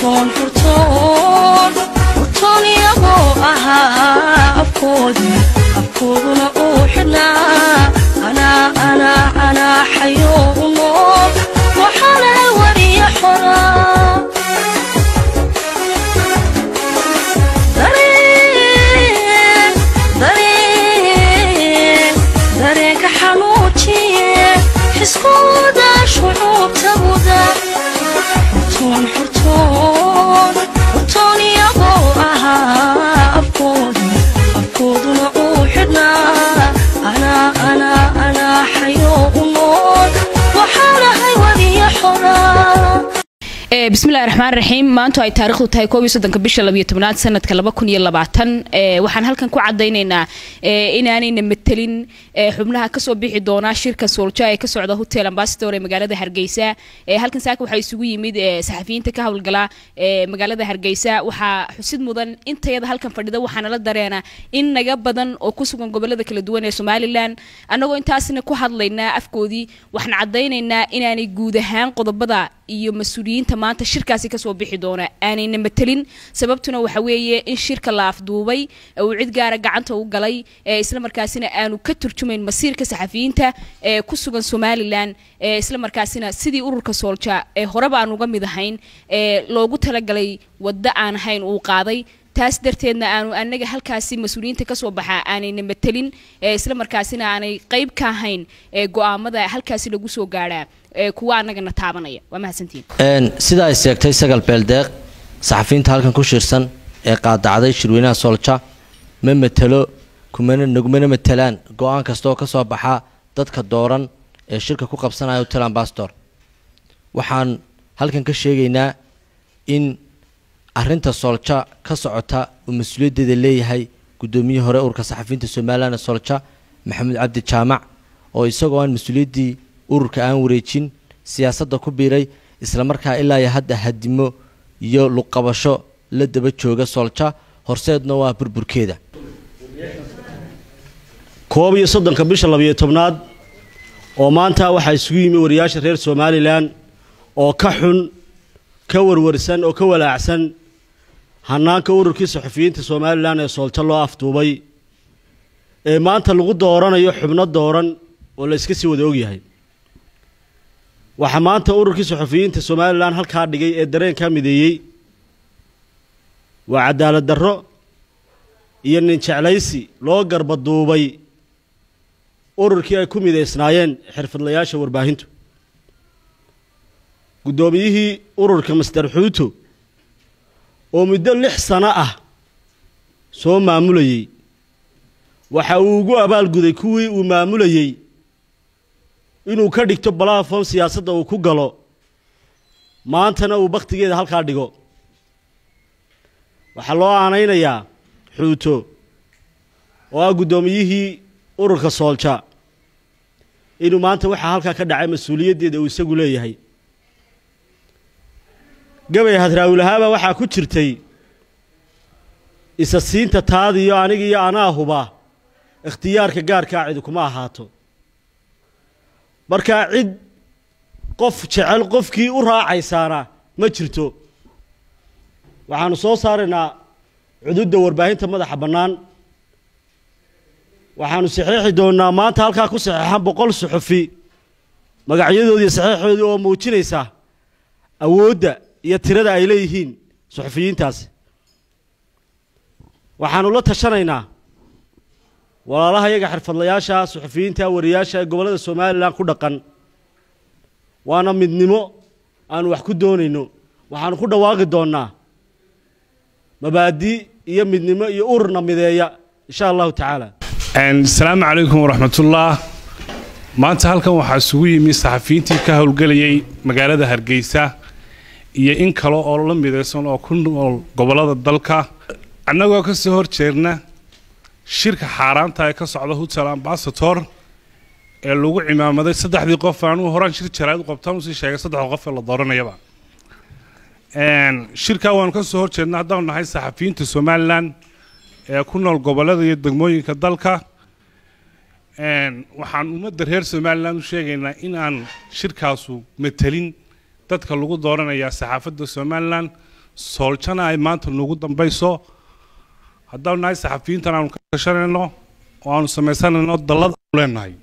furtoon furtoon furtoon iyagoo ahaa afkoodii afkooduna uu xidhnaa anaa anaa anaa xayoo u nool waxaana wariya xoraa dareen dareen dareenka xanuujiye xiskooda shucuubta muda xurtoon xurtoon xurtoon iyagoo ahaa afkoodii afkooduna uu xidhnaa anaa anaa anaa xayoo u nool waxaanahay wadiya xoraa bismillahi raxmaan raxiim maantu ay taarikhdu tahay koob iyo soddonka bisha labiyo tobnaad sanadka laba kun iyo labaatan waxaan halkan ku cadaynaynaa inaanayna matelin xubnaha kasoo bixi doona shirka soolja ee ka socda hotel ambassador ee magaalada hargeysa halkan saaka waxaa isugu yimid saxafiyiinta ka howlgala magaalada hargeysa waxaa xusid mudan intayada halkan fadhida waxaana la dareena in naga badan oo ku sugan gobolada kala duwan ee somalilan annagoo intaasna ku hadlaynaa afkoodii waxaan cadaynaynaa inaanay guud ahaan qodobada iyo mas-uuliyiinta maanta shirkaasi kasoo bixi doona aanayna matelin sababtuna waxa weeye in shirka la afduubay uu cid gaara gacanta u galay isla markaasina aanu ka turjumayn masiirka saxafiyiinta ee ku sugan somalilan isla markaasina sidii ururka soolja ee horeba aan uga mid ahayn ee loogu talagalay waddo aan ahayn uu qaaday taas darteedna aanu anaga halkaasi mas-uuliyiinta kasoo baxaa aanayna matelin isla markaasina aanay qeyb ka ahayn go-aamada halkaasi lagu soo gaadhaa kuwa anagana taabanaya waa mahadsantihiin sida ay sheegtay sagal beeldeeq saxafiyiinta halkan ku shirsan ee qaadacday shirweynaha soolja ma matelo kumana nagumana matelaan go-aan kastaoo ka soo baxa dadka dooran ee shirka ku qabsanaya hotel ambassador waxaan halkan ka sheegaynaa in arinta soolja ka socota uu mas-uuliyaddeeda leeyahay guddoomiyihii hore ururka saxafiyiinta somalilan ee soolja maxamuud cabdi jaamac oo isagoo aan mas-uuliyaddii ururka aan wareejin siyaasadda ku biiray islamarkaa ilaa iyo hadda hadimo iyo luqabasho la daba jooga soolja horseedna waa burburkeeda koob iyo soddonka bisha labiyo tobnaad oo maanta waxaa isugu yimi wariyaasha reer somalilan oo ka xun ka warwarsan oo ka walaacsan hanaanka ururkii saxufiyiinta somalilan ee soolja loo afduubay ee maanta lagu dooranayo xubno dooran oo la iska sii wada ogyahay waxaa maanta ururkii saxufiyiinta somalilan halkaa dhigay ee dareenkaa mideeyey waa cadaalad darro iyo nin jeclaysi loo garbaduubay ururkii ay ku midaysnaayeen xirfadlayaasha warbaahintu guddoomiyihii ururka master xuuto oo muddo lix sano ah soo maamulayey waxa uu ugu abaalguday kuwii uu maamulayey inuu ka dhigto balafon siyaasadda uu ku galo maantana uu bakhtigeeda halkaa dhigo waxaa loo aanaynayaa xuuto oo ah guddoomiyihii ururka soolja inuu maanta waxaa halkaa ka dhacay mas-uuliyaddeeda uu isagu leeyahay gabay hadraawulahaaba waxaa ku jirtay isa siinta taadiyo aniga iyo anaa huba ikhtiyaarka gaarkaa cidi kuma ahaato markaa cid qof jecel qofkii u raacaysaana ma jirto waxaanu soo saaraynaa cududda warbaahinta madaxa bannaan waxaanu saxeexi doonnaa maanta halkaa ku saxeexan boqol suxufi magacyadoodii saxeexoodii oo muujinaysa awoodda iyo tirada ay leeyihiin suxufiyiintaasi waxaanu la tashanaynaa walaalaha iyaga xirfadlayaasha suxufiyiinta wariyaasha ee gobollada somalilan ku dhaqan waana midnimo aanu wax ku doonayno waxaanu ku dhawaaqi doonnaa mabaadi iyo midnimo iyo ururna mideeya insha allahu tacaala asalaamu calaykum waraxmatullah maanta halkan waxaa isugu yimi saxafiyiintii ka howlgelayay magaalada hargeysa iyo in kale oo la midaysan oo ku nool gobollada dalka annagoo ka soo horjeedna shirka xaaraanta ee ka socda hotel ambasator ee lagu cimaamaday saddexdii qof anuu horaan shir jaraad u qabtaan usii sheegay saddexda qof ee la dooranayaba shirkaa waanu ka soo horjeedna haddaanu nahay saxafiyiinta somalilan ee ku nool gobollada iyo degmooyinka dalka waxaan ummadda reer somalilan u sheegaynaa in aan shirkaasu matelin dadka lagu dooranayaa saxaafadda somalilan sooljana ay maanta nagu dambayso haddaanu nahay saxafiyiintan aanu ka tashanayno oo aanu samaysanayno dallad aanu leenahay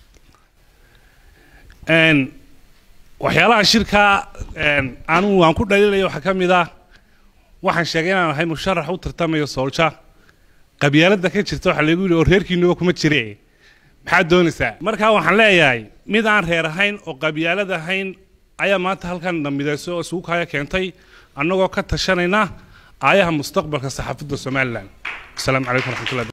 Een, waxyaalaha shirka een, anigu aan ku dhaliilaya waxaa ka mid ah waxaan sheegay inaan ahay musharax u tartamayo soolja qabyaaladda ka jirta waxaa lagu yidhi oo reerkiinuba kuma jire maxaad doonaysaa markaa waxaan leeyahay mid aan reer ahayn oo qabyaalad ahayn ayaa maanta halkan namidayso oo isugu kaya keentay annagoo ka tashanayna aayaha mustaqbalka saxaafadda somalilan asalaamu calaykum waraxmatullahi